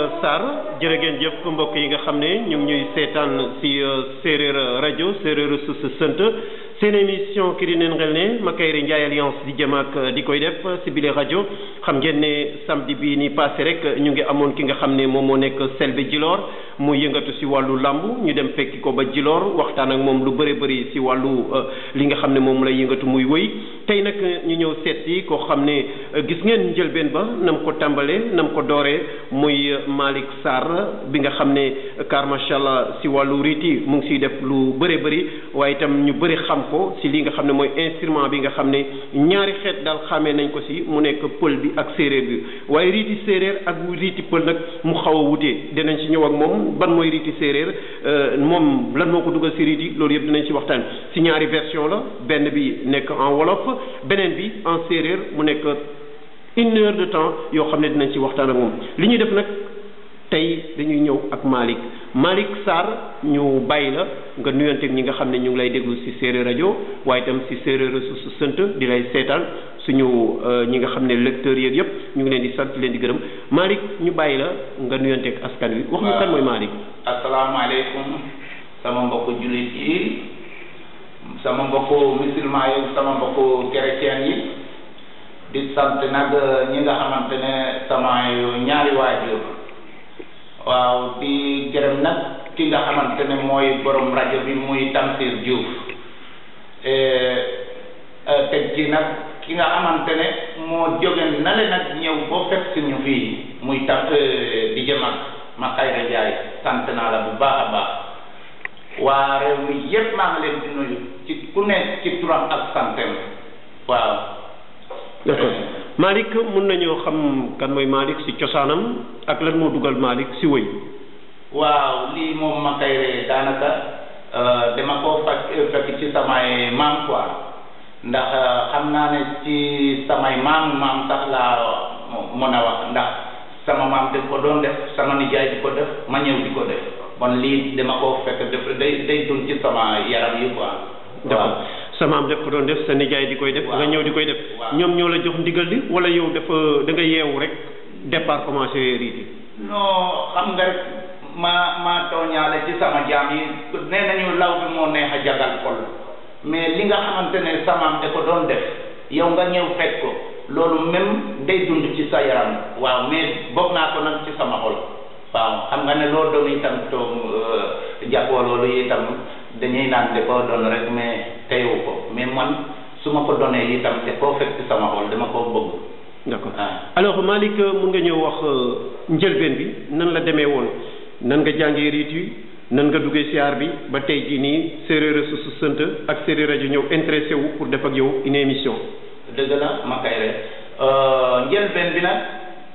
Sarr jërë ngeen jëf mbokk yi nga xam ne ñu ngi ñuy seetaan si séeréer rajo séeréer su sa sant seen émission ki di neen ngel ne Makayre Ndiaye alliance di jëm ak di koy def si bile rajo xam ngeen ne samedi bii ni passé rek ñu ngi amoon ki nga xam ne moom moo nekk Selbe Djilor mu yëngatu si wàllu làmb ñu dem fekki ko ba Djilor waxtaan ak moom lu bëri bëri si wàllu li nga xam ne moom lay yëngatu muy wëy tey nag ñu ñëw seet si koo xam ne gis ngeen njëlbeen ba nam ko tàmbalee nam ko dooree muy Malick Sarr bi nga xam ne car macha allah si wàllu riiti mu ngi siy def lu bëree bëri waaye itam ñu bëri xam ko si li nga xam ne mooy instrument bi nga xam ne ñaari xeet daal xamee nañ ko si mu nekk pël bi ak séeréer bi waaye riiti séeréer ak riiti pël nag mu xaw a wutee dinañ si ñëw ak moom ban mooy riiti séeréer moom lan moo ko dugal si riiti loolu yëpp dinañ si waxtaan si ñaari version la benn bi nekk en wolof beneen bi en séeréer mu nekk une heure de temps yoo xam ne dinañ ci waxtaan ak moom li ñuy def nag tey dañuy ñëw ak Malick Malick Sarr ñu bàyyi la nga nuyanteeg ñi nga xam ne ñu ngi lay déglu ci séeréer rajo waaye itam ci séeréer su sant di lay seetaan suñu ñi nga xam ne lecteurs yeeg yëpp ñu ngi leen di sant leen di gërëm Malick ñu bàyyi la nga nuyanteeg askan wi. wax ñu kan mooy Malick. asalaamaaleykum sama mbokku jullit yi sama mbokku musulman yi sama mbokku chrétien yi. di sant nag ñi nga xamante ne sama ñaari waajur waaw di gërëm nag ki nga xamante ne mooy borom rajo bi muy Tamsir Diouf teg ci nag ki nga xamante ne moo jóge na le nag ñëw boo fekk si ñu fii muy tam di jëm ak Makayre Ndiaye sant naa la bu baax a baax waa réew mi yépp maa ngi leen di nuyu ci ku nekk ci turam ak santem waaw d'accord Malick mun nañoo xam kan mooy Malick si cosaanam ak lan moo dugal Malick si wëy waaw lii moom Makayre daanaka dama koo fekk fekk ci samay maam quoi ndax xam naa ne ci samay maam maam sax laa mën a wax ndax sama maam daf ko doon def sama nijaay di ko def ma ñëw di ko def bon lii dama koo fekk def day day dund ci sama yaram yi quoi d'accord sa maam def ko doon def sa nijaay di koy def nga ñëw di koy def ñoom ñoo la jox ndigal li wala yow dafa da nga yeewu rek départ commencé riiti non xam nga rek ma ma tooñaale ci sama jaam yi nee nañu law bi moo neex a jagal xol mais li nga xamante ne sa maam da ko doon def yow nga ñëw fekk ko loolu même day dund ci sa yaram waaw mais bokk naa ko nag ci sama xol waaw xam nga ne loolu doon itam toom jàppoo loolu itam dañuy naan da koo doon rek mais teyewu ko mais man su ma ko donee itam te koo fekk sama xol dama koo bëgg. d'accord alors Malick mun nga ñëw wax njëlbeen bi nan la demee woon nan nga jàngee riit yi nan nga duggee siyaar bi ba tey jii nii séeréer su su sant ak séeréer rajo ñëw intéressé wu pour def ak yow une émission. dëgg la Makayre njëlbeen bi nag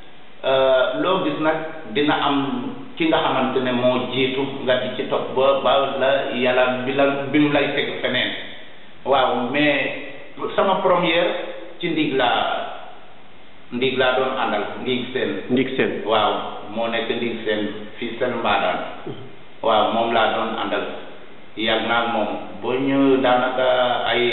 loo gis nag dina am. ki nga xamante ne moo jiitu nga di ci topp ba ba la yàlla bi la bi mu lay teg feneen waaw mais sama première ci ndiig laa ndiig laa doon àndal ndiig seen ndiig seen waaw moo nekk ndiig seen fii seen mbaadaan waaw moom laa doon àndal yàgg naa moom boo ñu daanaka ay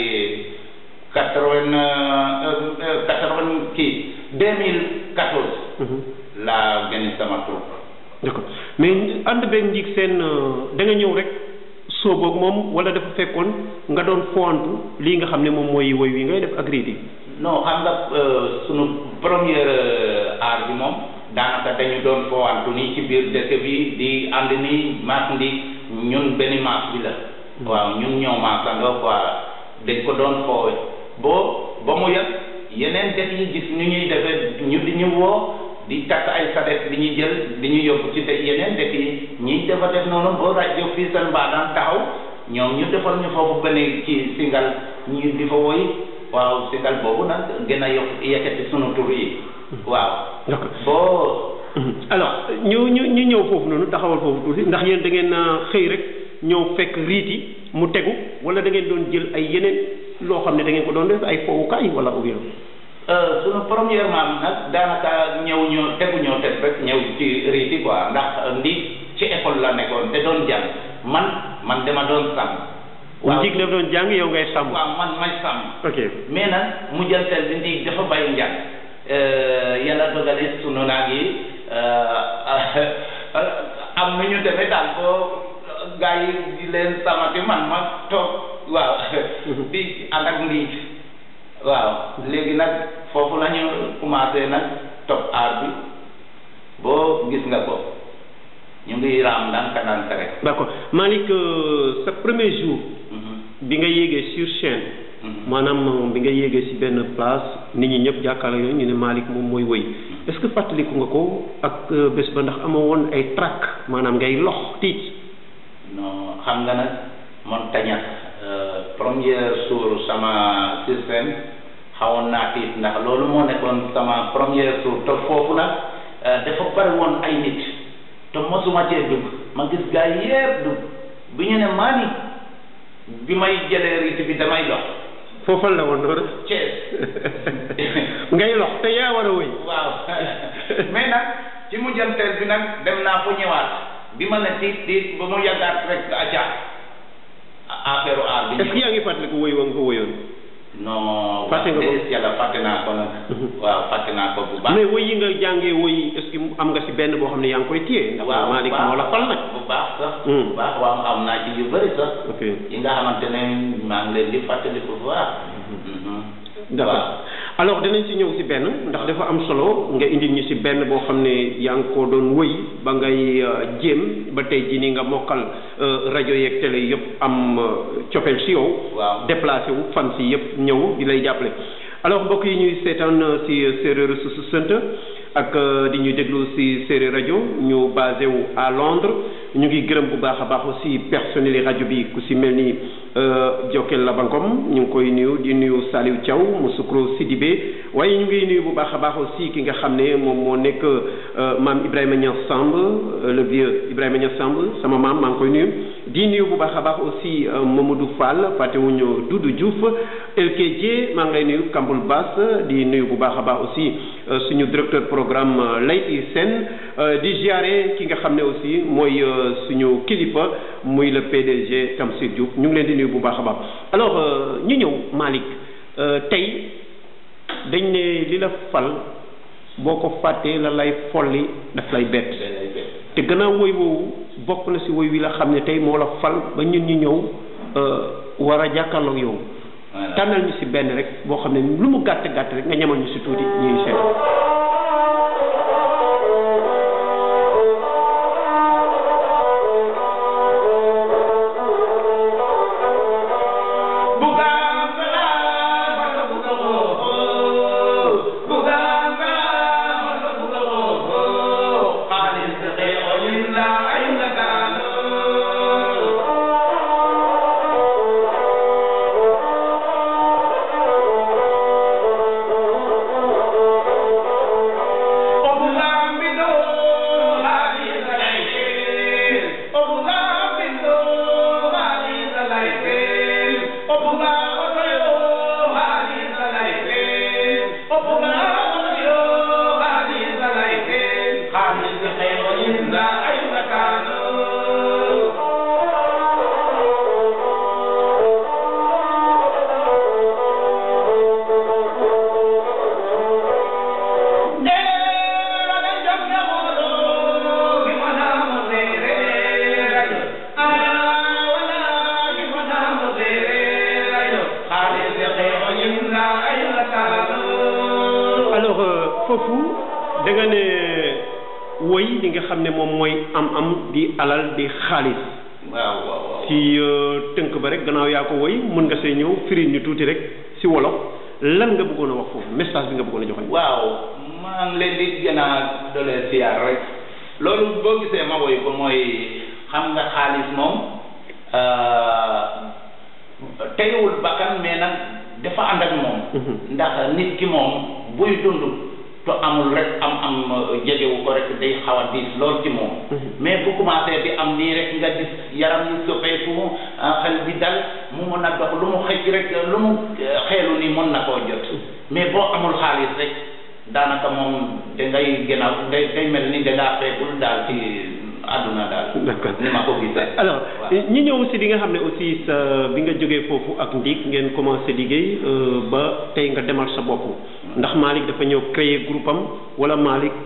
quatre-vingt quatre-vingt kii deux mille quatorze laa génn sama troupe d'accord mais ànd beeg njiig seen da nga ñëw rek sooboog moom wala dafa fekkoon nga doon fowantu lii nga xam ne moom mooy woy wi ngay def ak riiti non xam nga sunu première art bi moom daanaka dañu doon fowantu nii ci biir dëkk bi di ànd nii maas ndi ñun benn maas bi la waaw ñun ñoo maasandoo quoi dañ ko doon foowe boo ba mu yàgg yeneen def yi gis ñu ñuy defee ñu di ñu woo di takk ay sadet di ñu jël di ñu yóbbu ci de yeneen dëkk yi ñi dafa def noonu boo rajo fii seen mbaadaan taxaw ñoom ñu defal ñu foofu benn ci singal ñu di fa woy waaw singal boobu nag gën a yokk yëkkati sunu tur yi waaw boo alors ñu ñu ñu ñëw foofu noonu taxawal foofu tuuti ndax yéen da ngeen xëy rek ñëw fekk riiti mu tegu wala da ngeen doon jël ay yeneen loo xam ne da ngeen ko doon def ay fowukaay wala ou bien sunu premièrement nag daanaka ñëw ñoo tegu ñoo teg rek ñëw ci riiti quoi ndax ndi ci école la nekkoon te doon jàng man man dama doon sàmm. waaw ndig daf doon jàng yow ngay sàmm. waaw man may sàmm. ok mais nag mu jël tel bi ndig dafa bàyyi njàng yàlla dogale sunu naag yi am nu ñu demee daal boo gaa yi di leen samati man ma toog waaw di ànd ak ndiig waaw léegi nag foofu la ñu commencé nag topp aar bi boo gis nga ko ñu ngi raam ndànk ndànk rek d'accord Malick sa premier jour bi nga yéegee sur chaîne maanaam bi nga yéegee ci benn place nit ñi ñëpp jàkkaarloo yooyu ñu ne Malick moom mooy wëy est-ce que fàttaliku nga ko ak bés ba ndax amoo woon ay trac maanaam ngay lox tiit non xam nga nag man tañax première jour sama système xawoon naa tiit ndax loolu moo nekkoon sama première jour te foofu nag dafa bari woon ay nit te mosuma cee dugg ma gis gaa yi yépp dugg bi ñu ne Malick bi may jëlee rite bi damay dox foofal la woon noonu Thiès ngay lox te yaa war a wëy waaw mais nag ci mujjanteel bi nag dem naa fu ñëwaat bi ma ne tiit tiit ba mu yàggaat rek acca affaire aar bi est-ce que yaa ngi fàttaliku wëy wa nga ko wëyoon non Fàtte nga ko? wax dëgg yàlla fàtte naa ko nag waaw fàtte naa ko bu baax mais wëy yi nga jàngee wëy est-ce que am nga ci benn boo xam ne yaa ngi koy téye ndax waaw Malick moo la fal nag bu baax sax Hmm. bu baax waaw am naa ci yu bëri sax ok yi nga xamante ne maa ngi leen di fàttaliku bu baax d'accord alors dinañ ci ñëw ci benn ndax dafa am solo nga indi ñu ci benn boo xam ne yaa ngi ko doon wëy ba ngay euh, jéem ba tey jii nii nga mokkal euh, rajo yeeg télé yëpp am euh, cofeel ci yow waaw déplacé wu fan si yëpp ñëw di lay jàppale alors mbokk yi ñuy seetaan euh, ci séeréer su sant ak euh, di ñuy déglu ci séeréer rajo ñu basé wu à Londres ñu ngi gërëm bu baax a baax aussi personnel yi rajo bi ku ci mel ni euh, Jokel Labankom ñu ngi koy nuyu di nuyu Saliou Thiaw Moussoukro Sidibé waaye ñu ngi nuyu bu baax a baax aussi ki nga xam ne moom moo nekk euh, maam Ibrahima Niass Samb euh, le vieux Ibrahima Niass Samb sama maam maa ngi koy nuyu di nuyu bu baax a baax aussi euh, Mamadou Fall fàttewuñu Doudou Diouf LKJ maa ngi lay nuyu Kambul Bass di nuyu bu baax a baax aussi euh, suñu directeur programme euh, Layti Sène euh, di ziare ki nga xam ne aussi mooy euh, suñu kilifa muy le PDG Tamsir Diouf ñu ngi leen di nuyu bu baax a baax alors euh, ñu ñëw Malick euh, tey dañ ne li la fal boo ko fàttee la lay folli daf lay bett te gannaaw woy woowu bokk na ci woy wi la xam ne tey moo la fal ba ñun ñu ñëw euh, war a jàkkaarloog yow voilà tànnal ñu ci benn rek boo xam ne lu mu gàtt gàtt rek nga ñamal ñu ci tuuti ñuy seet alors euh, foofu da nga ne woy li nga xam ne moom mooy am-am di alal di xaalis waaw waaw waaw ci euh, tënk ba rek gannaaw yaa ko woy mën nga see ñëw firi ñu tuuti rek ci wolof lan nga bëggoon a wax foofu message bi nga bëggoon a joxe. waaw maa ngi leen di gën a doole siyaar rek loolu boo gisee ma woy ko mooy xam nga xaalis moom teyewul bakkan mais nag dafa ànd ak moom ndax nit ki moom buy dund to amul rek am am jegewu ko rek day xaw a diis lool ci moom mais bu commencé di am nii rek nga gis yaram yi soppeeku xel bi dal mu mën a dox lu mu xëcc rek lu mu xeelu ni mën na koo jot mais boo amul xaalis rek daanaka moom dangay gën a day day mel ni dangaa feekul daal ci àdduna daal d'accord ni ma ko gisee alors waaw. ñi ñëw si di nga xam ne aussi sa bi nga jógee foofu ak Ndik ngeen commencé liggéey euh, ba tey nga demal sa bopp ndax Malick dafa ñëw créer groupe am wala Malick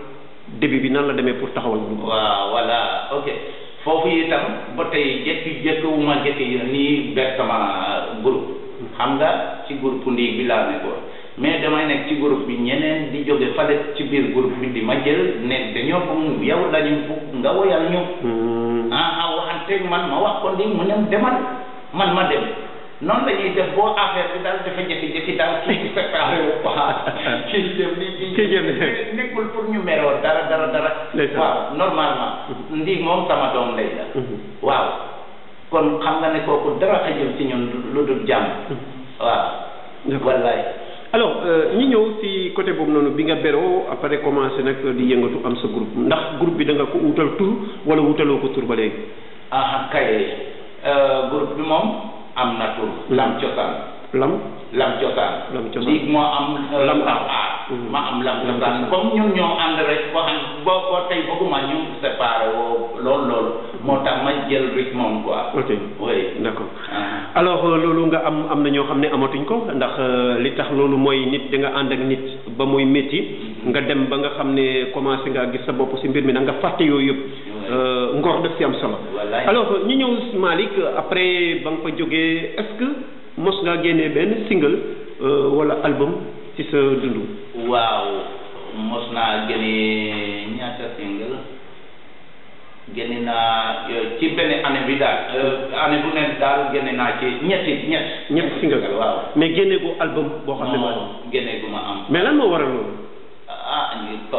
début bi nan la demee pour taxawal groupe waaw voilà ok foofu itam ba tey jekki jekkiwuma jekki yi nii ber sama groupe xam nga ci groupe ndiig bi laa nekkoon mais damay nekk ci groupe bi ñeneen di jóge fale ci biir groupe bi di ma jël ne dañoo bëgg yow lañu bugg nga woyal ñu ah ah waxanteeg man ma wax ko ndi mu ne demal man ma dem noonu la ñuy def boo affaire bi daal dafa jékki-jékki daal kii séparé wu quoi kii jëm ni Kii jëm ni. nekkul pour ñu meroo dara dara dara Ndeysaan. waaw normalement ndi moom sama doom lay la waaw kon xam nga ne kooku dara xajul ci ñun lu dul jàmm waaw D'accord. wallaay alors euh, ñi ñëw si côté boobu noonu bi nga beroo après commencé nag di yëngatu am sa groupe ndax groupe bi da nga ko wutal tur wala wutaloo ko tur ba léegi ah kay euh, groupe bi moom am na tur lam cosaan lam lam cosaan Lam Cosaan. lii moo am euh, Lam lam Aar. aar Mhm. ma am lam Lam cosaan Cosaan. comme ñun ñoo ànd rek boo xam boo boo tey bëgguma ñu séparé woo loolu loolu moo tax ma jël rythme moom quoi ok oui d'accord ah. alors euh, loolu nga am am na ñoo xam ne amatuñ ko ndax euh, li tax loolu mooy nit da nga ànd ak nit ba muy métti nga dem ba nga xam ne commencé nga gis sa bopp si mbir mi nag nga fàtte yooyu yëpp euh, ngor def si am solo Wallaay. alors ñu ñëw si Malick après ba nga fa jógee est-ce que mos ngaa génnee benn single euh, wala album ci sa dund waaw mos naa génne ñaata single génne naa euh, ci benn année bi daal euh, année bu nekk daal génne naa ci ñetti ñett ñett single waaw mais génne ko album boo xam ne non génne gu ma am mais lan moo waral loolu ah ñu ko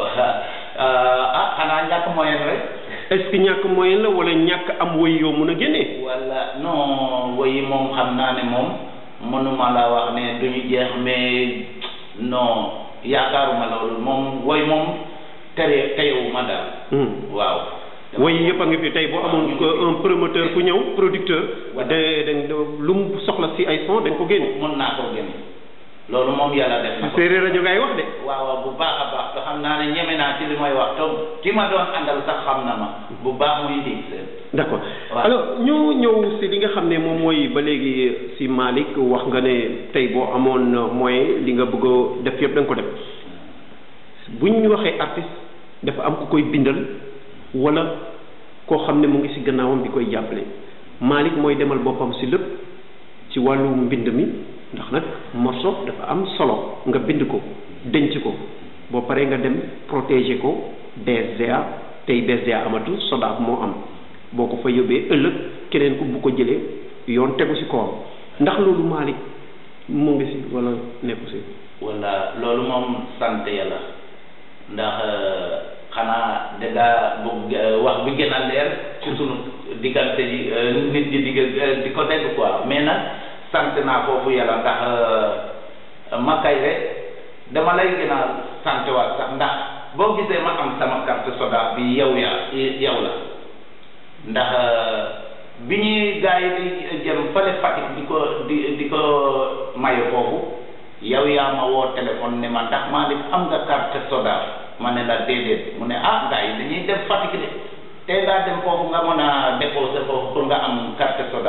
ah xanaa ñàkk moyen rek est-ce que ñàkk moyen la wala ñàkk am woy yoo mun a génnee wala non woyi moom xam naa ne moom mënuma la wax ne duñu jeex mais non yaakaaruma loolu moom woy moom tere teyewuma daal Hmm. waaw woy yëpp a ngi fi tey boo amoon ko un promoteur ku ñëw producteur Voilà. de de lu mu soxla si ay son dañ ko génne mën naa ko génne loolu moom yàlla def na ko séeréer rajo ngay wax de waaw waaw bu baax a baax te xam naa ne ñeme naa ci li may wax to ki ma doon àndal sax xam na ma bu baax muy ndig seen d'accord Waaw. alors ñu ñëw si li nga xam ne moom mooy ba léegi si Malick wax nga ne tey boo amoon moyen li nga bëgg a def yëpp da nga ko def bu ñu waxee artiste dafa am ku koy bindal wala koo xam ne mu ngi si gannaawam di koy jàppale Malick mooy demal boppam si lépp ci wàllu mbind mi ndax nag morceau dafa am solo nga bind ko denc ko boo paree nga dem protéger ko BSDA tey BSDA amatu SODAV moo am boo ko fa yóbbee ëllëg keneen ku bu ko jëlee yoon tegu si kawam ndax loolu Malick mu ngi si wala nekku si wala loolu moom sant yàlla ndax euh, xanaa dangaa bëgg euh, wax bi gën a leer ci sunu diggante yi euh, nit ñi digg euh, di ko dégg quoi mais nag sant naa foofu yàlla ndax euh, ma kay rek dama lay gën a sant waat sax ndax boo gisee ma am sama carte soda bi yow yaa yow la ndax bi ñuy gars yi di jëm fële Fatick di ko di di ko maye foofu yow yaa ma woo téléphone ne ma ndax maa am nga carte soda ma ne la déedéet mu ne ah gars yi dañuy dem Fatick de te ngaa dem foofu nga mën a déposer foofu pour nga am carte soda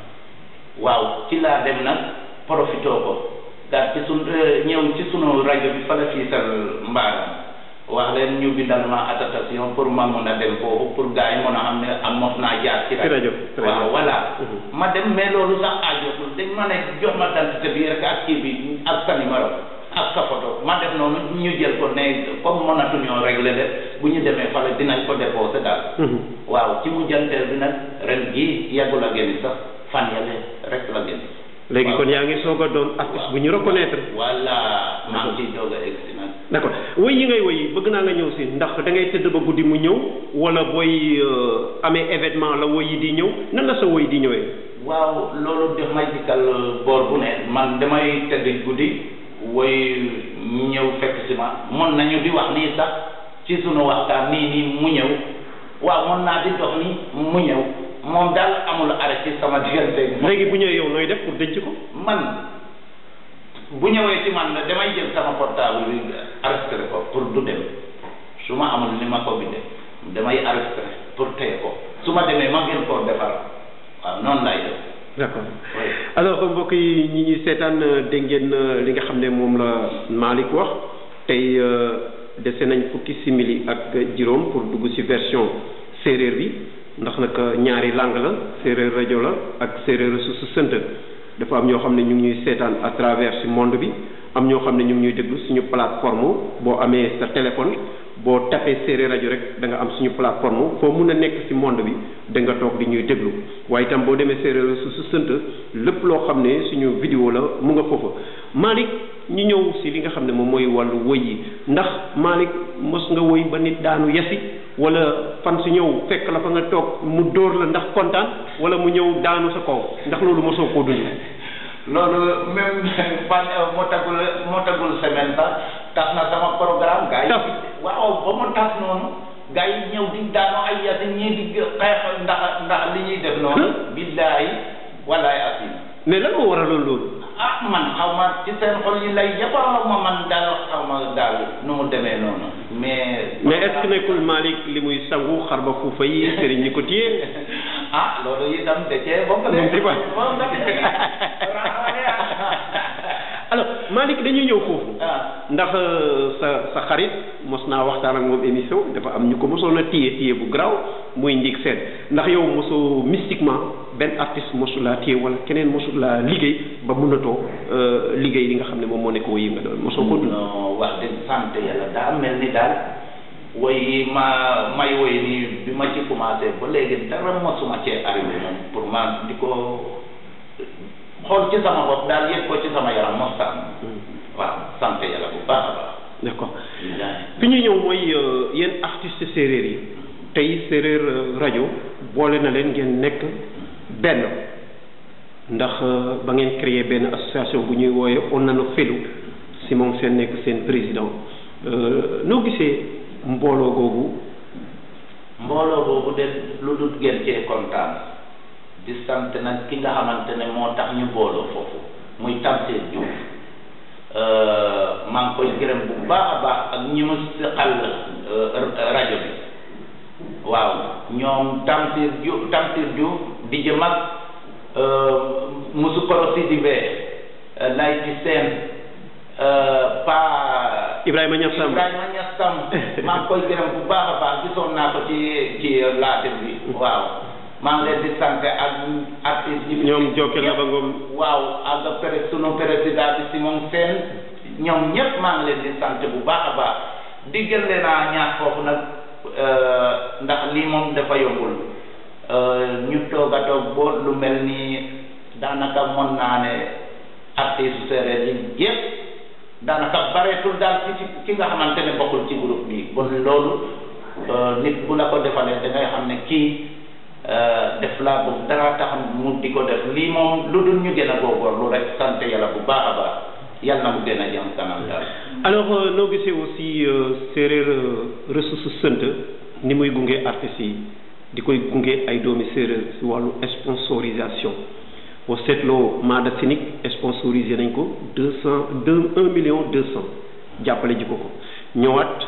waaw ci laa dem nag profité ko daal ci sun ñëw ci sunu rajo bi fële fii sal mbaaram wax leen ñu bindal ma attestation pour ma mun a dem foofu pour gars yi mun a xam ne am mos naa jaar ci ci rajo waaw voilà ma dem mais loolu sax aajotul dañ ma ne jox ma dentité bi rek ak kii bi ak sa numéro ak sa photo ma def noonu ñu jël ko ne comme mënatuñoo réglé de bu ñu demee fale dinañ ko déposé daal waaw ci mujjanteel bi nag ren gii yàggul a génn sax fan yàlla rek la génn léegi kon yaa ngi soog a doon artiste bu ñu reconnaître voilà maa ngi ciy doog a egsi nag d'accord woy yi ngay woy bëgg naa nga ñëw si ndax da ngay tëdd ba guddi mu ñëw wala booy amee événement la woy yi di ñëw nan la sa woy di ñëwee waaw loolu daf may dikkal boor bu ne man damay tëdd guddi woy ñëw fekk si ma mën nañu di wax nii sax ci sunu waxtaan nii nii mu ñëw waaw mën naa di dox nii mu ñëw moom daal amul arrêt ci sama diggante léegi bu ñëwee yow nooy def pour denc ko man bu ñëwee ci man damay jël sama portable bi enregistré ko pour du dem su ma amul ni ma ko bindee damay enregistré pour téye ko su ma demee ma gën koo defar waaw noonu laay def d'accord alors mbokk yi ñi ñuy seetaan dégg ngeen li nga xam ne moom la Malick wax tey dese nañ fukki simili ak juróom pour dugg ci version séeréer bi ndax nag ñaari langue la séeréer rajo la ak séeréer su su sënt dafa am ñoo xam ne ñu ngi ñuy seetaan à travers ci monde bi am ñoo xam ne ñu ngi ñuy déglu suñu plateforme boo amee sa téléphone boo tapé séeréer rajo rek da nga am suñu plateforme foo mun a nekk ci monde bi da nga toog di ñuy déglu waaye itam boo demee séeréer su su sënt lépp loo xam ne suñu vidéo la mu nga foofa Malick ñu ñëw ci li nga xam ne moom mooy wàllu woy yi ndax Malick mos nga woy ba nit daanu yasi wala fan si ñëw fekk la fa nga toog mu dóor la ndax kontaan wala mu ñëw daanu sa kaw ndax loolu mosoo koo dund. loolu même fan moo tagul moo tagul semaine sax tas na sama programme. gars yi waaw ba mu tas noonu. gars yi ñëw di daanu ay yasi ñii di xeex ndax ndax li ñuy def noonu. billaay walaay asim. mais lan moo waraloon loolu. ah man xaw ma ci seen xol yi lay yëpp ma man daal xaw ma daal nu mu demee noonu mais. mais est-ce que nekkul Malick li muy sangu xar ba fuufa yi sëriñ ñi ko téye. ah loolu itam da cee bokk de. moom ci quoi alors Malick dañuy ñëw foofu. ndax sa sa xarit mos naa waxtaan ak moom émission dafa am ñu ko mosoon a téye téye bu garaaw muy ndig seen ndax yow mosoo mystiquement benn artiste mosu laa téye wala keneen mosu laa liggéey ba mënatoo liggéey li nga xam ne moom moo nekk woy yi nga doon mosoo ko dund. non wax dëgg sant yàlla daa mel ni daal woy yi ma may woy nii bi ma ci commencé ba léegi dara mosuma cee arrivé moom pour ma di ko xool ci sama bopp daal yëg ko ci sama yaram mos waaw sant yàlla bu baax a baax. d'accord fi ñu ñëw mooy yéen artistes séeréer yi tey séeréer rajo boole na leen ngeen nekk benn ndax ba ngeen créer benn association bu ñuy wooye Onano Felu si moom seen nekk seen président noo gisee mbooloo googu. mbooloo googu de lu dul gën cee kontaan di sant nag ki nga xamante ne moo tax ñu booloo foofu muy Tamsir Diouf. maa ngi koy gërëm bu baax a baax ak ñi ma seqal rajo bi waaw ñoom Tamsir Diouf Tamsir Diouf di jëm ak Musu Koro Sidibé Layti Seen Pa Ibrahima Niass Samb Ibrahima Niass Samb maa ngi koy gërëm bu baax a baax gisoon naa ko ci ci laate bi waaw maa ngi leen di sant ak artiste yi. ñoom Jokal la ba ngoom. waaw ak pere sunu président bi Simon Sène ñoom ñëpp maa ngi leen di sant bu baax a baax diggal leen a ñaax foofu nag ndax lii moom dafa yombul ñu toog a toog boo lu mel ni daanaka mën naa ne artiste séeréer yi yëpp daanaka bareetul daal ci ki nga xamante ne bokkul ci groupe bi bon loolu nit bu la ko defalee da ngay xam ne kii. def laa bëgg dara tax mu di ko def lii moom lu dul ñu gën a góorgóorlu rek sant yàlla bu baax a baax yàlla na mu gën a jëm kanam daal. alors noo gisee aussi séeréer ressource sënt ni muy gunge artistes yi di koy gunge ay doomi séeréer si wàllu sponsorisation boo seetloo Maada Sinik sponsorisé nañ ko deux cent deux un million deux cent jàppale ji ko ko ñëwaat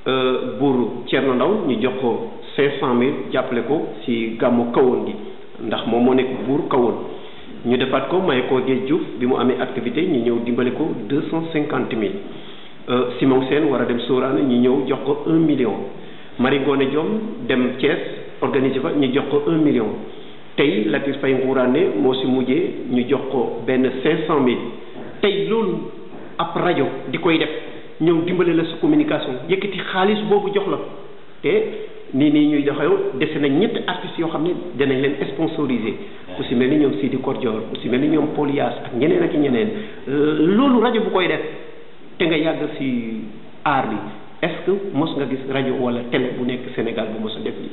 buur Thierno Ndaw ñu jox ko. cinq cent mille jàppale ko ci gàmmu kawoon gi ndax moom moo nekk buur kawoon ñu defaat ko may ko Géej Diouf bi mu amee activité ñu ñëw dimbale ko deux cent cinquante mille Simon Sène war a dem Sorane ñu ñëw jox ko un million Marie Ngoné Diom dem Thiès organiser fa ñu jox ko un million tey Latir Faye Ngourane moo ci mujjee ñu jox ko benn cinq cent mille tey loolu ab rajo di koy def ñëw dimbale la sa communication yëkkati xaalis boobu jox la te nii nii ñuy doxew dese nañ ñetti artistes yoo xam ne danañ leen sponsorisé ku si mel ni ñoom Sidi Kordior ku si mel ni ñoom Paul Yaas ak ñeneen ak ñeneen loolu rajo bu koy def te nga yàgg si aar bi est-ce que mos nga gis rajo wala télé bu nekk Sénégal bu mos a def lii.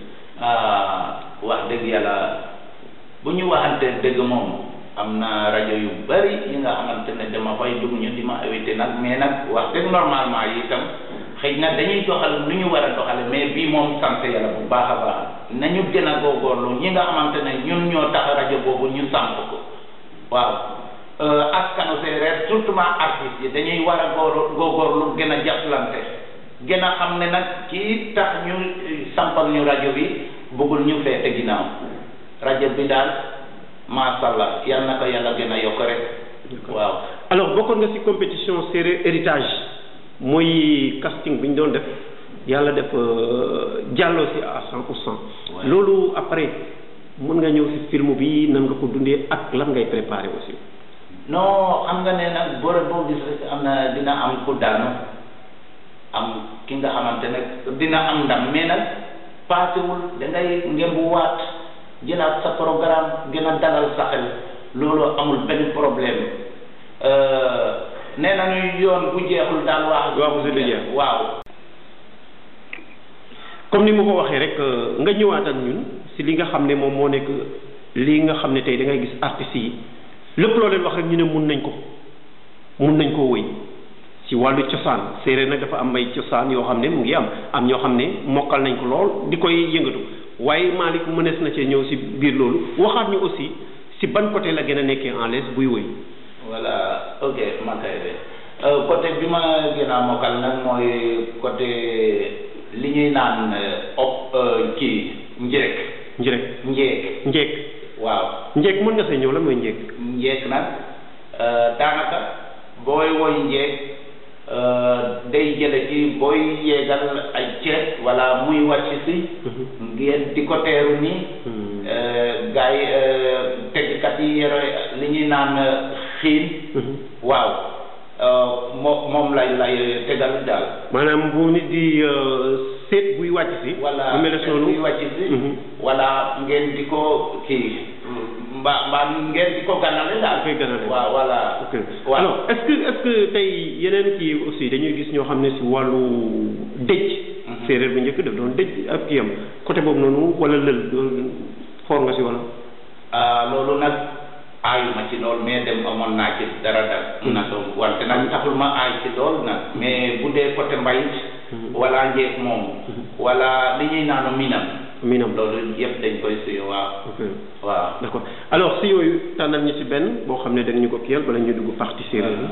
ah wax dëgg yàlla bu ñu waxante dëgg moom am na rajo yu bari yi nga xamante ne dama fay dugg ñu di ma invité nag mais nag wax dëgg normalement yi itam. xëy na dañuy doxal nu ñu war a doxale mais bii moom sant yàlla bu baax a baax nañu gën a góorgóorlu ñi nga xamante ne ñun ñoo tax rajo boobu ñu samp ko waaw askanu séeréer surtout artistes yi dañuy war a góor góorgóorlu gën a jàppalante gën a xam ne nag kii tax ñu sampal ñu rajo bi bëggul ñu feete ginnaaw rajo bi daal macha allah yal na ko yàlla gën a yokk rek waaw alors bokkoon nga ci compétition séeréer héritage mooy casting bi ñu doon def yàlla def jàlloo si à cent pour cent loolu après mën nga ñëw si film bi nan nga ko dundee ak lan ngay préparé aussi non xam nga ne nag boore boo gis rek am na dina am ku daanu am ki nga xamante ne dina am ndam mais nag paasewul da ngay ngembu waat jëlaat sa programme gën a dalal sa xel loolu amul benn problème nee nañu yoon bu jeexul daal wax waaw si jeex waaw comme ni ma ko waxee rek nga ñëwaat ak ñun si li nga xam ne moom moo nekk lii nga xam ne tey da ngay gis artistes yi lépp loo leen wax rek ñu ne mun nañ ko mun nañ koo wëy si wàllu cosaan séeréer nag dafa am ay cosaan yoo xam ne mu ngi am am ñoo xam ne mokkal nañ ko lool di koy yëngatu waaye Malick mënees na cee ñëw si biir loolu waxaat ñu aussi si ban côté la gën a nekkee en l'aise buy wëy voilà ok makay de côté bi ma gën a mokkal nag mooy côté li ñuy naan op kii njéek njéek njéek njéek waaw njéek mën nga see ñëw la mooy njéek njéek nag daanaka booy woy njéek day jële ci booy yeegal ay ceeb wala muy wàcc si ngeen di ko teeru nii gars yi teggkat yi yore li ñuy naan xiin waaw moo moom lay lay tegal daal maanaam bu nit di seet buy wàcc si wala bu mel ne noonu buy wàcc si wala ngeen di ko kii mbaa mbaa ngeen di ko ganale daal koy ganale waaw voilà ok waaw alors est-ce que est-ce que tey yeneen kii aussi dañuy gis ñoo xam ne si wàllu dëj séeréer bu njëkk daf doon dëj ak kii am côté boobu noonu wala lël foor nga si wala ah loolu nag aayuma ci lool mais dem amoon naa ci dara dara na so wante nag taxul ma aay ci lool nag mais bu dee côté mbayit wala njeeg moom wala li ñuy naanu minam miinam loolu yëpp dañ koy suy waaw ok waaw d'accord alors si yooyu tànnal ñu si benn boo xam ne dañ ñu ko kiyal bala ñu dugg partie séeréer bi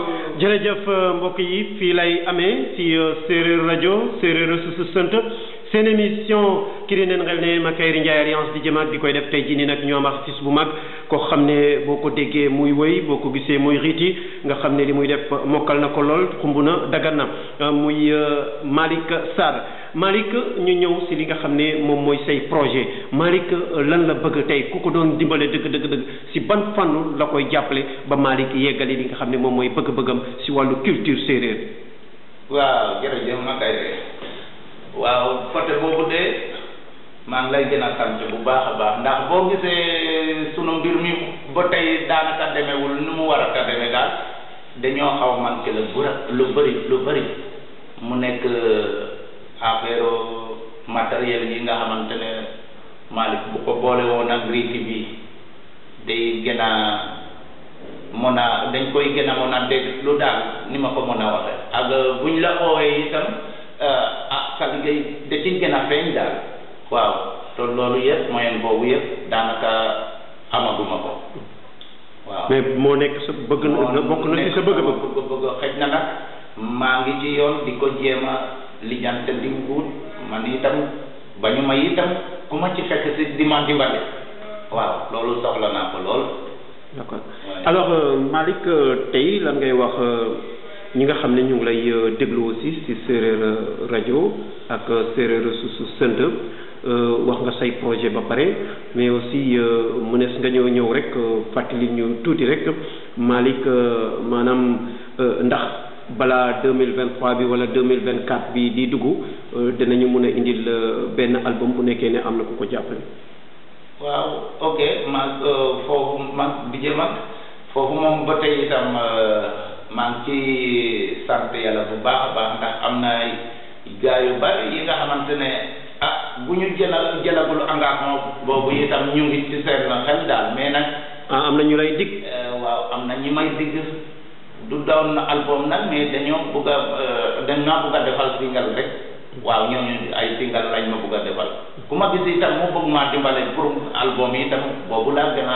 jërëjëf mbokk yi fii lay amee ci séeréer rajo séeréer su sant seen émission ki di neen xel ne Makayri Ndiaye alliance di jëm ak di koy def tey jii nii nag ñoo am artiste bu mag koo xam ne boo ko déggee muy wëy boo ko gisee muy riiti nga xam ne li muy def mokkal na ko lool xumb na dagan na muy Malick Sarr Malick ñu ñëw si li nga xam ne moom mooy say projet Malick lan la bëgg tey ku ko doon dimbale dëgg dëgg dëgg si ban fànn la koy jàppale ba Malick yeggali li nga xam ne moom mooy bëgg-bëggam si wàllu culture séeréer. waaw jërëjëf Makayre waaw côté boobu de maa ngi lay gën a sant bu baax a baax ndax boo gisee sunu mbir mi ba tey daanaka demewul ni mu war a ka demee daal dañoo xaw a manqué lu bëri lu bëri lu bëri mu nekk affaire matériel yi nga xamante ne Malick bu ko boole woon ak riiti bi day gën a mën a dañ koy gën a mën a dégg lu daal ni ma ko mën a waxe ak buñ la oowee itam ah sa liggéey da ciy gën a feeñ daal waaw te loolu yëpp moyen boobu yëpp daanaka amaguma ko waaw mais moo nekk sa bëgg na bokk na ci sa bëgg-bëgg bëgg xëj na nag maa ngi ci yoon di ko jéem a lijjante di wut man itam ba ñu may itam ku ma ci fekk si di ma dimbale waaw loolu soxla naa ko lool d'accord alors Malick tey lan ngay wax ñi nga xam ne ñu ngi lay déglu aussi ci séeréer rajo ak séeréer susu sënt wax nga say projet ba pare mais aussi mënees nga ñëw ñëw rek fàttali ñu tuuti rek Malick maanaam ndax balaa deux mille vingt trois bi wala deux mille vingt quatre bi di dugg dinañu mën a indil benn album bu nekkee ne am na ku ko jàppale. waaw ok ma foofu ma bi jëm ak foofu moom ba tey itam maa ngi ci sant yàlla bu baax a baax ndax am na gaa yu bari yi nga xamante ne ah bu ñu jëlal jëlagul engagement boobu itam ñu ngi ci seen xel daal mais nag. ah am na ñu lay dig. waaw am na ñi may dig du doon album nag mais dañoo bugg a dañ naa bugg a defal single rek waaw ñooñu ay single lañ ma bugg a defal ku ma gis itam mu bëgg maa dimbale pour album yi itam boobu laa gën a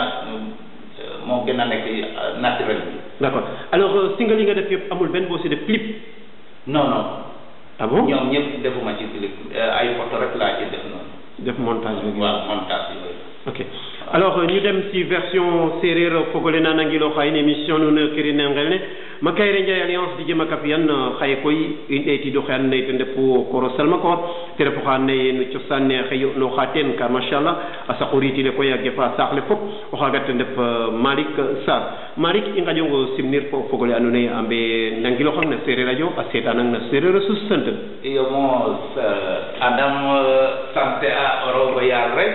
moo gën a nekk naturel bi. d'accord alors single yi nga def yëpp amul benn boo si def clip. non non. ah bon ñoom ñëpp defuma ci clip ay photo rek laa ci def noonu. def montage bi. waaw montage bi ok alors ñu dem si version séeréer fogole na nangilo xaye ne émission nuun kirine ngel ne Makayre Ndiaye alliance di jema kapiyan xaye koy i ɗeetido xe and naye ten refu koro salmakor te refu xa and naye no cosaan ne xe yo'nooxa teen car machallah a saqu riitile koy a gefa saax le fop o xaaga ten ref Malick Sarr Malick i ngaƴong simnir fo fogole ando naye a mbe nangiloxang na séeréer radio a seetanang na séeréer a sus sant iyo mo adam sante a rogo yaal rek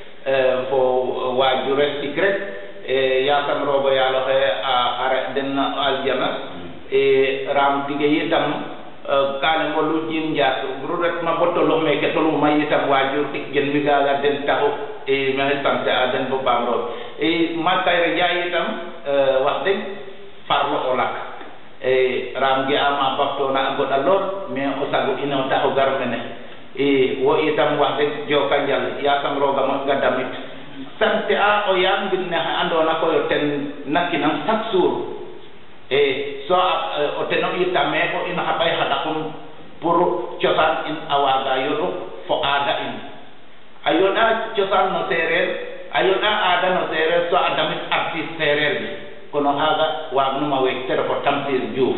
fo waajure ɗik rek yasam rogo yaal oxe a xare den aljana ram tige yitam kane ngolu jim njaat ru retma bo tolux meke toluma yitam waajur ɗik gen mi gaga den taxu maxey sante a den bo paam roog Makayre Njaay yitam wax deg farlo o lak ram ge ama baftoona a goɗa lool mais o sago ino taxu gar mene i wo itam wax deg joka njal yasam roga moƴga damit sante a o yaam mbir ne xe andoona koy o ten nakinang chaque jour e so o ten o itame o in xa ɓay xa ɗakum pour cosaan in a waaga yoɗu fo aada in a yoɗa cosaan no seereer a yoɗa aada no seereer so a damit artiste seereer bi kono xaaga waagnuma week te refo Tamsir Diouf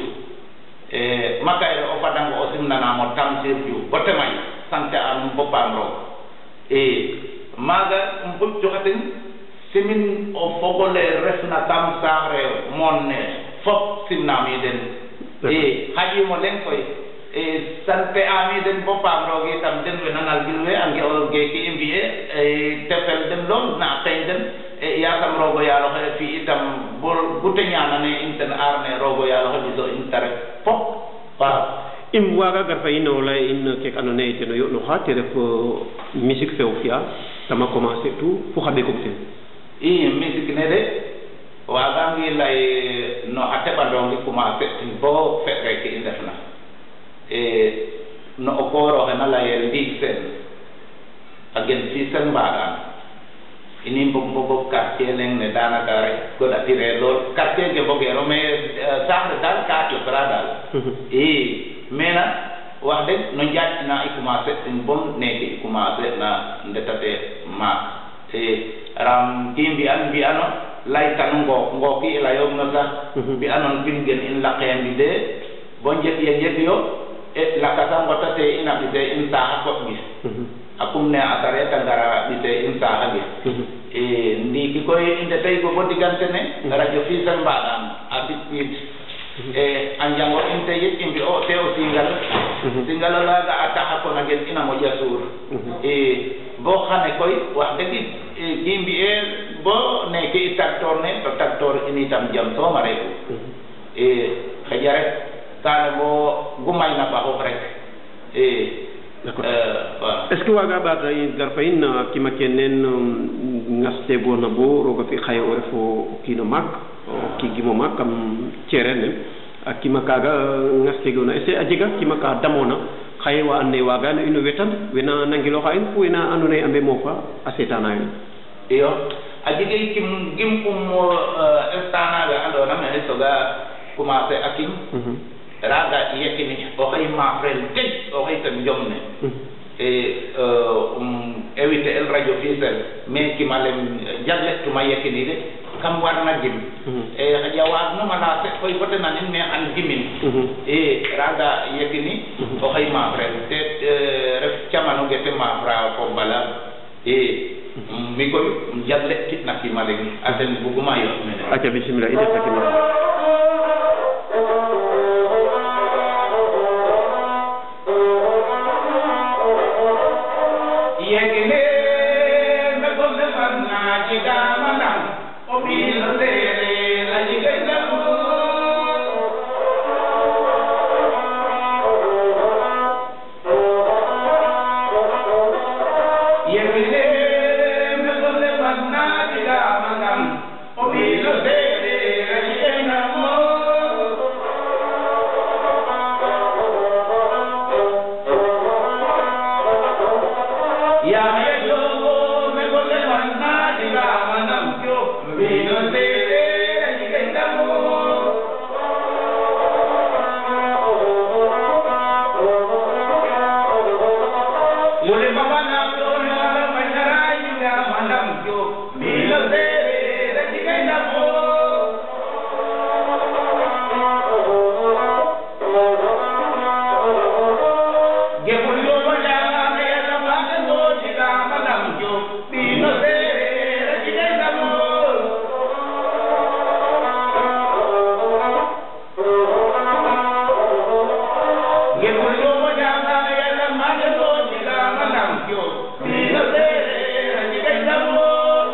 e Makayre o fadango o simnanaam o Tamsir Diouf bo te may sante anum bo paam roog e maaga um bug joxatin simin o fogole refna kam saax reew moon ne fop simnaami den e xaƴiimo leŋ koy e sante ami den bo paam roog itam den we nanal gil we a nge'o geeki i mbi'e te fel den lool na xeeñ den e yasam roogo yaal oxe fi itam bo gute ñaanane in ten aar ne roogo yaal oxe ɓiso in te ref fop waaw im waaga gar fa in o lay in keke andoona yee ten o yo'nooxa te ref musique fe o fi'a tama commencer tout fo xa ɓekum ten i musique ne de waagangi lay no xa teɓandongi commencer tin bo fe reke i ndefna e no o koor oxe na layel ndiig seen a gen fi sen mbaɗaan ini mbog mbogo quartier leng ne danaka rek goɗatire lool quartier ke mbogero mais saax le daal ka cofra daal i mais nak wax dëgg no njaƴina i commencé ɗum bon neke i commencé na ndetate maak e ram ki mbi'an mbi'ano laytan ngook ngooki i layongno sax mbi'anon pin gen in laqendi de bo njet ye njetyo e lakasa ngotate ina ɓise in saaxa koɓ gis a kum ne a sareta ngara ɓise in saaxa gis e ndiiki koy i ndetay go bo digante ne radio Fissel mbaɗam a sipid e a njango in te yit i mbi'o te o singal singal olaga a taxa kona gen ina moƴa suur e bo xane koy wax dëgg ki mbi'e bo neke i tagtoor ne to tagtoor in itam jam soom a refu e xaƴa rek kaane bo gumayna ɓaxof rek e D'accord. waaw est ce que waaga ɓaata gar fa in na kima ke nen ngaste bona bo roga fi xaye o refo o kiino maak o kiigimo maak kam cereer ne a kima kaaga ngastegona est ce que a jega kima ka damoona xaye wa and naye waaga no ino wetan wena nangilooxa in fo wena andoona yee a mbe moofa a seetaana yo iyo a jega kim gim um instant naga andona mene soga commencer a kim raga yekini oxey maafrel tej oxey ten jom ne e um éviter el radio Fissel mais kimalem jagle tuma yekini de kam warna gim e xaƴa waagnuma lancé koy bote nanin mais an gimin e raga yekini oxey maafrel te ref camano ge te maafra fo bala e mi koy jagle kitna kimaleng a ten buguma yoot mene aca bisimila i ndeta kima yegele me gombe fanna jiga manam o bil sere la jiga jamu yegele me gombe fanna jiga manam o bil sere la jiga jamu Ya me yo me gole manna diga manam kyo vino se re jiga mo Mule baba na to na la manara diga manam kyo vino se re jiga mo Gebulyo wala me la mane do diga manam kyo vino se re jiga mo Gebulyo wala me la mane do diga manam kyo vino se re jiga mo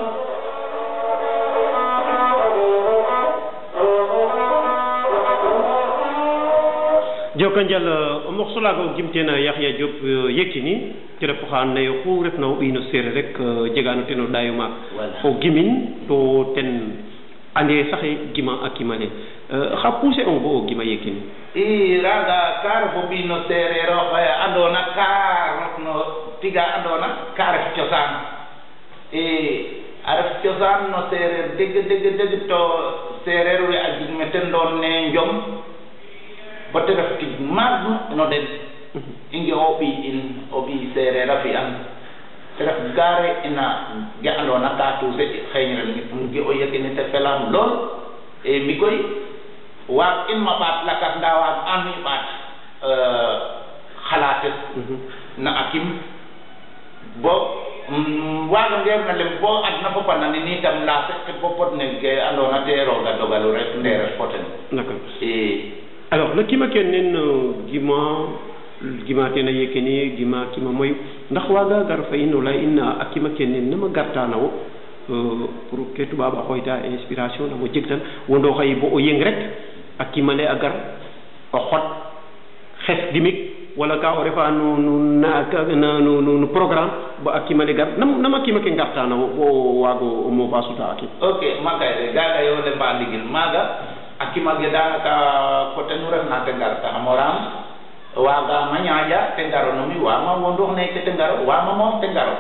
joka njal o morceau laaga o gimteena Yaxya Diop Yekini te ref oxa andoona yee oxu refna o ɓiy no seereer rek jegaano ten o ɗaayo maak Voilà. o gimin to ten ande saxe gima a kimale xa pousser ong bo o gima Yekini i raga ka refo ɓino sereer oxe andona ka refno tiga andona ka ref cosaan i a ref cosaan no sereer deg deg deg to sereer we a jeg me ten doon ne njom bo te ref tig maag no den i nge o ɓiy in o ɓiy sereer a fi'an te ref gaare ina ge andona ka tuuse xeeñrel um ge o yegini te felam lool e mi koy waag in ma ɓaat lakas nda waag an mi ɓaat xalaates na a kim bo waagangeer na lem bo adna fop a nanin itam laase ke bo pod ne ke andoona te rooga dogalu rek nde ref fo ten d'accord i alors no kima ke nen gima gima ten a Yekini gima kima moyu ndax waaga gar fa in o lay in a kima ke nen nama gartana wo pour ke tubaab a xooyta inspiration namo jeg tan wondo xaye bo o yeng rek a kimale a gar o xot xes dimik wala ka o refa no no na ka- na no no no programme ba a kimale gar nam nama kima ke ngartana wo bo waago o moofa suta a kim ok makayre gaga yo le mba ndigil maaga a kimage danaka coté nu refna te ngar ta xamoram waaga ma ñaaƴa te ngaro nomi wama wondoox neke te ngaro wama moof te ngaro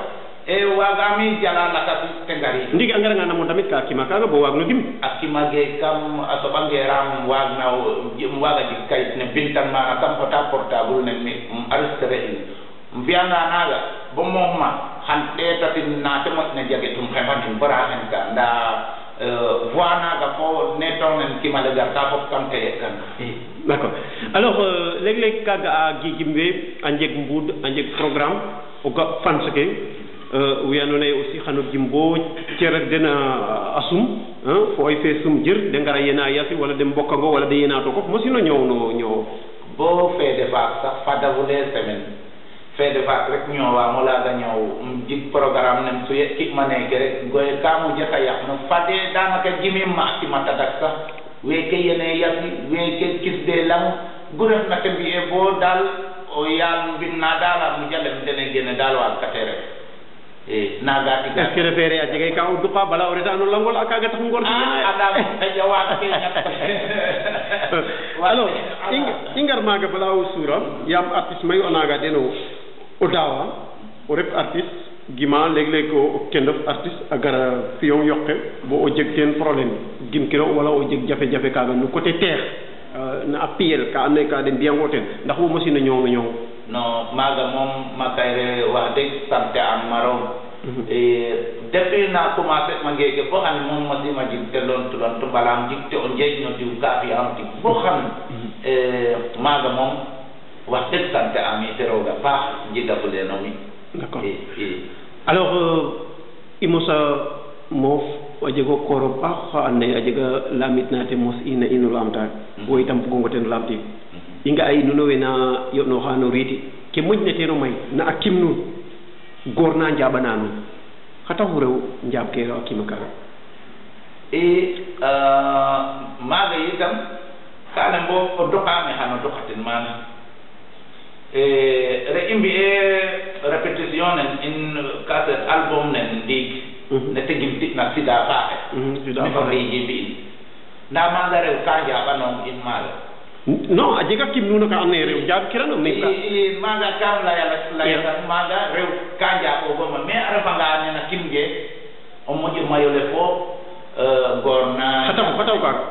e wagami jala lakas tengari ndiki a ngaranga namo tamit ka kima kaga bo waag no gim a kimage kam a soɓangeram wagna um waga jeg kayit ne bintan mana kam xota portable ne mi um arrestre in um fiyanga naga bo mooxma xan ɗetatin na te moƴna jage tum xefanin bara xen ka nda voix naga fo ne tongnen kimale garta fop kam teye kan d' accord alors léeg-léeg kaga a gigim we a njeg mbuud a njeg programme o ga fans ke we andoona yee aussi xan o jim bo cerer den a sum fo oy fe sum jir de ngara yena yasi wala de mbokango wala de yena to kof mosino ñoow no ñoow bo fede faak sax fadafule semaine fede faak rek ñoowamo laaga ñoow um jig programme nem su yeɗkitma neeke rek goye ka mujata yaq no fade danaka jimim ma akima tadak sax weeke yene yasi weeke kisde lang gu refna te mbi'e bo daal o yaal mbinna daal a mujalem dene gene daal waag kate ref e naga est tiga ce que refere a jegay ka o duqa bala o reta no langol a kaga tax ngor andam xeƴa waag ke ñak alors i ngar maaga bala o suura yaam artiste mayu a nanga den o o daawa o ref artiste gima leeg-leeg o kendof artiste a gara fiyong yoqe bo o jeg teen problème gim kiro wala o jeg jafe-jafe kaaga no côté terre na a piyel ka andoona yee ka den mbiyango ten ndax wo mosino ñoow no ñoow non maaga moom makayre wax dëgg sante an maroon depuis na commencé ma ngeeke bo xam ne moom mosima jig te loon tulon tu mbalaam jig te o njeeñ no diw ka fi am tig bo xam ne maaga moom wax dëgg sante am ite rooga paax njigafule no mi d' accord i i alors i mosa moof a jego kooro paax xa andoona yee a jega lamit na te mos ina ino laamta wo itam bugongo ten laamtiid i nga'a i nuno we na yo'nooxa no riiti ke moƴna teen o may na a kim nuun goor na njaaɓana nuun xa taxu rew njaab ke a kima kaaga i maaga yitam kaane bo o dokaame xano dokatin maana re i mbi'e répétition nen in cassette album nen ndiig ne te gim tina sida faaxe sida mi faaxe. fori mbi'in ndaa maaga rew ka njaaɓanoom in maaga non a jega kim nuun ka andoona yee rew njaab kirano mais ka i maaga kam laya layatan maaga rew ka njaaɓoogoma mais a refanga nena kim ge o moƴo mayole fo goor na xa taxu xa taxu kaaga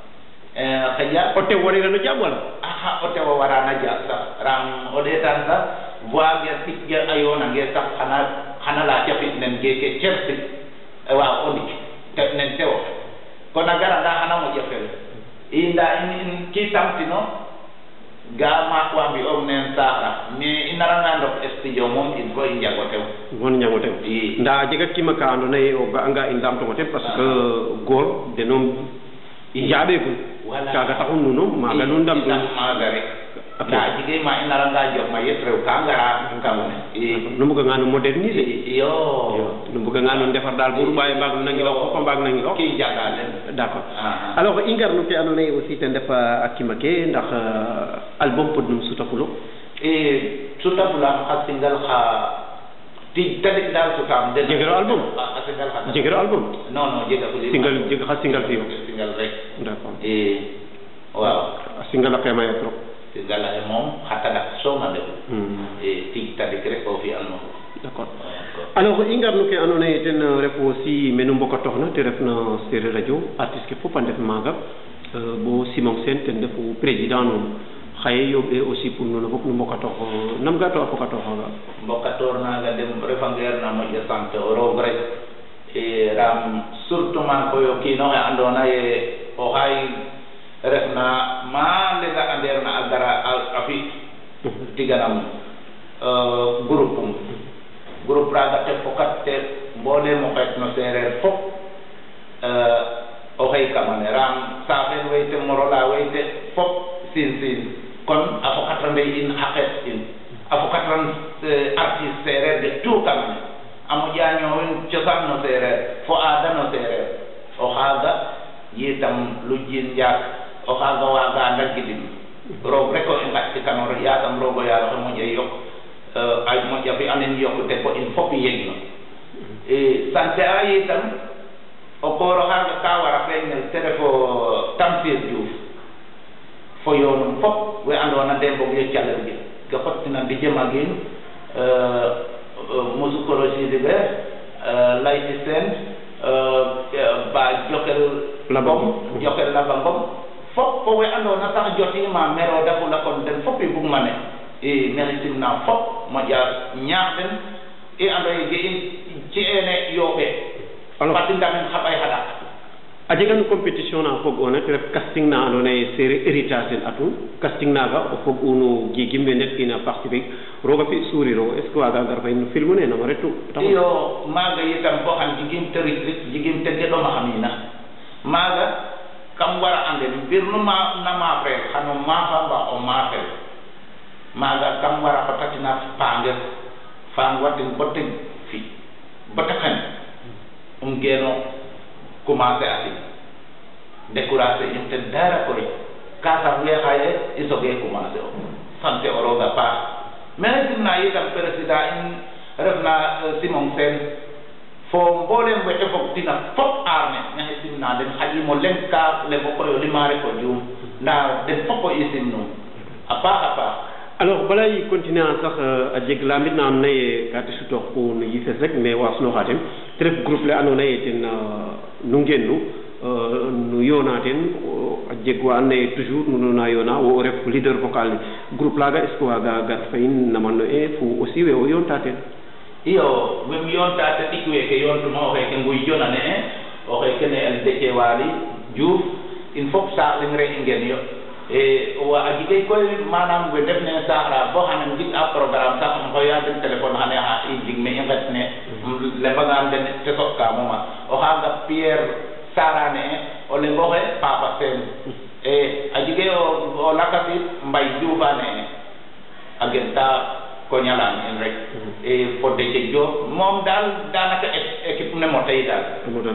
xëƴa o tew warirano jaab wala aha o tewo warana jaab sax ram o ɗeetan sax voix ge ɗik ge a yoonange sax xana xana laaca fi nen geeke cersi waaw o ndik te nen tewo kon a garanga xana moƴo fel i nda in in kiitamtino ga maak wa mbi'oog nen saaxa mais i naranga ndok studio moom il faut i njago tew won ñango tew i ndaa a jega kima ka andoona yee o ga'anga in laamtongo ten parce que goor denoom i njaaɓeegun Voilà. kaaga taxu nuno maaga nu ndam ndam maaga rek ndaa jige ma i naranga jox ma yet rew ka ngara kamne i nu mbuganga no moderniser iyo nu mbuganga no ndefar daal bo ruɓaaye mbaag no nangiloox fop a mbaag nangiloox ki jaga len d' accord Ah, ah. alors i ngar no ke andoona yee aussi ten ref a kima ke ndax album podnum sutafulo e sutafulam xa singal xa ti tadik dal sutam den Jegero album? a singal xa jegiro album non non jega fuli single jeg xa single fiyo singal rek d' accord e waaw a single a xeemaya trop singal ay moom xa tadak sooma ndefu Hmm, e ti tadik rek o fi alno d' accord alors i ngar no ke andoona yee ten ref aussi menu mbokatooxna te refna Seereer radio artiste ke fop a ndef maaga euh, bo Simon Sène ten refu président nuun xaye yooɓee aussi pour nuun fop nu mbokatoox nam ga to a fokatooxaaga mbokatoor naaga dem refangeer na moƴo sant o roog rek e ram surtout man koy o kiinoxe andoona ye o xay refna ma lenga andeer na a gara a- a fi tiganam groupe um groupe raaga te fokat te mbooleem o xeet no seereer fop o xey kamane ram saaxen weyte morola weyte fop siin siin kon a fokatande in xa xeet in a fokatan artiste seereer de tout kamane a moƴa ñoowin cosaan no seereer fo aada no seereer o xaaga yitam lujin njaak o xaaga waaga ndagidin roog rek o i ngaƴtikanoor yaasam roog o yaal oxe moƴa yok a moƴa fi anen yokkute fo in fop yegno e sante a yitam o koor oxaaga ka wara feeñnel te ref o Tamsir Diouf fo yoonum fop we andoona de mbog yo calel ke ke xottina Dj Maguine musukoro sidiɓe layti sen ba jokel Laba ngom Ngom. jokel laba ngom fop fo we andona sax jotima mero dafula kon den fop i bugma ne i mexey simna fop moƴa ñaax den i ando ye ge in ci ene yooɓe Alors- fat i ndamin xa ɓay xaɗa a jegan compétition na fog ona te ref casting na andoona yee seereer héritage ten atun casting naaga o fog unu giigim we net ina participer roog a fi surir o est ce que waaga gar fa in no film ne nama retu iyo maaga yitam bo xam jigim te rit rit jigim te geɗoma xamina maaga kam wara anden mbir nu ma na maafrel xano maafa mba o maafel maaga kam wara xotatina paangel faan watin bo te fi bo te xen um geeno commencer atin décourager in ten dara koy ka sax we xaye i soge commencer o sante o rooga paax mais simna yitam président in refna euh, Simon Sène fo mboolem wete fog tina fop aar ne maxey simna den xaƴimo leŋ ka lefo koy o limaare ko juum nda den fop o i simnum a paax a paax alors bala i continuer a sax a jeg lamit na andoona yee ka te sutoox pour no yifes rek mais waasnooxa ten te ref groupe le andoona yee ten nu ngenu nu yoona ten a jeg wa andoona yee toujours nu na yoona wo o ref leader vocal ne groupe laaga est ce que waaga gar fa in naman no e fo aussi we o yoonta ten iyo wem yoonta te ɗik weeke yoontuma o xeeke nguy jona ne e o xeeke ne el Déthié Waly Diouf in fop saax leŋ re i ngen yo e wa a jigay koy manam we ndef ne saaxra bo xane um jig a programme sax um xoya den téléphone xane xa i jig me i nget ne um lembangaan den te soɓka moma o xaaga Pierre Sarane e o lengoxe Papa Sene e a jige o o lakasit Mbay Dioufane e a gen ta koñalan in rek e fo Déthié Diop moom daal daanaka é- équipe ne mo tey daal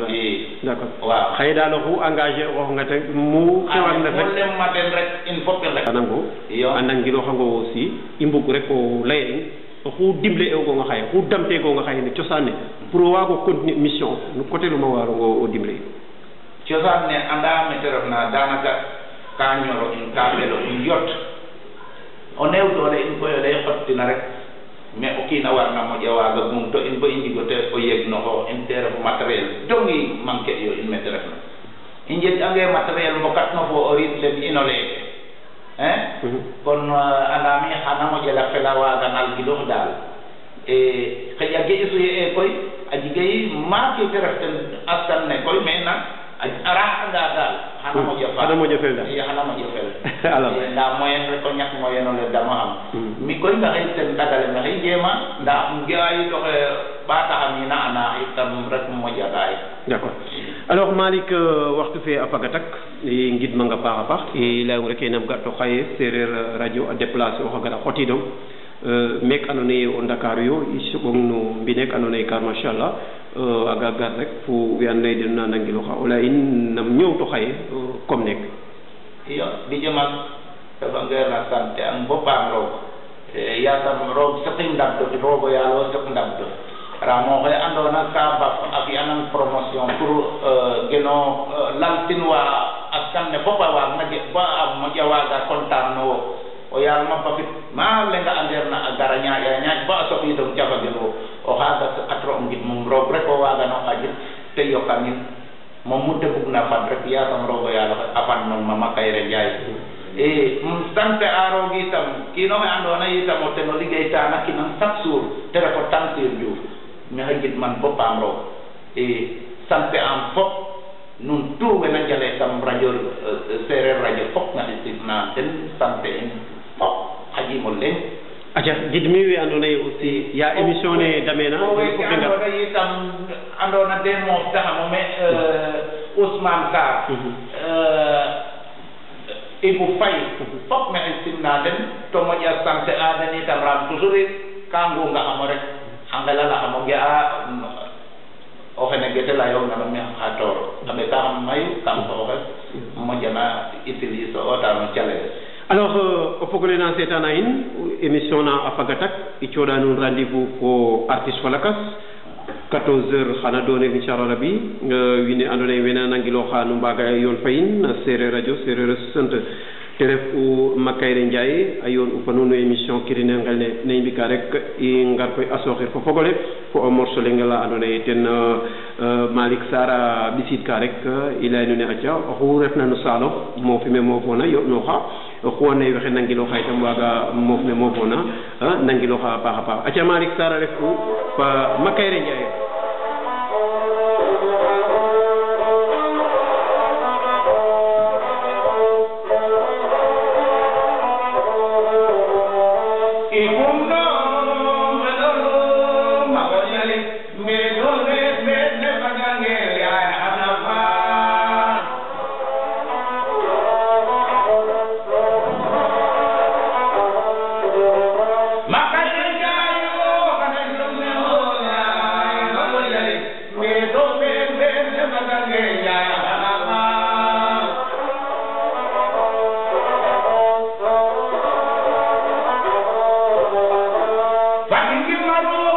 i d' accord waaw xaye daal oxu engagé ooxonga te mu xewanga mo rek lemma den rek in fop in rek anango iyo a nangilooxango aussi i mbug rek o laya in oxu dimle eogonga xaye oxu damteegonga xaye no cosaan ne pour o waago continuer mission of no coté luma waarongo o dimle in cosaan ne anda mete refna daanaka ka ñoro in ka ɓelo in yot o neew doole in koy o lay xottina rek mais o kiina warna moƴa waaga gum to in bo i njigo te o yeg noxo in te ref matériel dongi manquer iyo in mete refna i njeg ange matériel mbokatno fo o riit len ino leeke hein kon uh, andami xana moƴela fela waaga nalgiloox daal e xëƴa ge i suye e koy a jigay maake te ref ten askan ne koy mais nak a raxanga daal xana moƴa fa xana moƴo fel daal. i xana moƴo fel Alors. Eh, nda moyen rek o ñak moyen ole dama am Mm. mi koy maxey ten ndagale maxey jeema nda um ge'a yit oxe ɓaataxamina ana itam rek moƴa gaay d' accord alors Malick euh, waxtu fe a faga tak i ngidmanga paax a paax i layong rek nam ga to xaye sereer radio a déplacer oxa gara xotidong euh, meek andoona yee o Ndakaaru yo i soɓong no mbineek andoona yee car machallah euh, a ga gar rek fo we andoona yee den na nangilooxa o laya in nam ñoowto xaye euh, comme neek iyo di jëmal dafa ngeer na sante ang bo paam roog Eh, yasam roog saqi ndab do roogo yaalo saq ndab do ramo xe andoona ka baf a fi'anan promotion pour euh, geno euh, laltin wa askan ne fop a waagna jeg ba a moƴa waaga content no wo o yaal ma bafit ma lenga andeer na a gara ñaaƴa ñaaƴ ba a soɓidong cafagel wo o xaaga saqatro o ngid mum roog rek o waagano xajit te yokanin moom mu te bugna fad rek yasam roogo yaalo xe a fad nong mama kayre njaay e um sante a roog itam kiino xe andoona yee itam o ten o liggeytaana kinang chaque jour te ref o Tamsir Diouf maxey gidman bo paam roog e sante am fop nun tout wena njale kam radio euh, sereer radio fop maxey simna den sante in fop xaƴiimo leŋ aca gidmi we andoona yee aussi ya émission ne dameena o den weke fop de ngar andoona yee itam andoona de moof taxamo me euh, Ousmane Sarr Mhm. euh, Ibou Faye fop maxey simna den to moƴa sante a den itam ram toujours it ka ngungaxamo rek a ngelalaxamo ge'a o xene gete layong nano me xa toor a ɓekaxam mayu kam xooxes moƴana utilise ota no calel alors euh, o fogole na seetana in émission na a faga tak i cooɗa nuun rendez-vous fo artiste fa lakas 14 heures xana doone inchallah rabi euh, wiin we andoona yee wena nangilooxa nu mbaaga yoon fa in na seereer radio seereer a sant te ref u Makayre Ndiaye a yoon u fa nuun no émission kirine ngel ne ne mbika rek i ngar koy a sooxir fo fogole fo o morceau leng la andoona yee ten Malick Sarr a ɓisiid ka rek i laya nuun ee aca oxu refna no saalox moof me moofoona yo'nooxa oxu andoona yee waxey nangilooxa itam waaga moof me moofoona nangilooxa a paax a paax aca Malick Sarr a ref u fa Makayre Ndiaye Fucking give my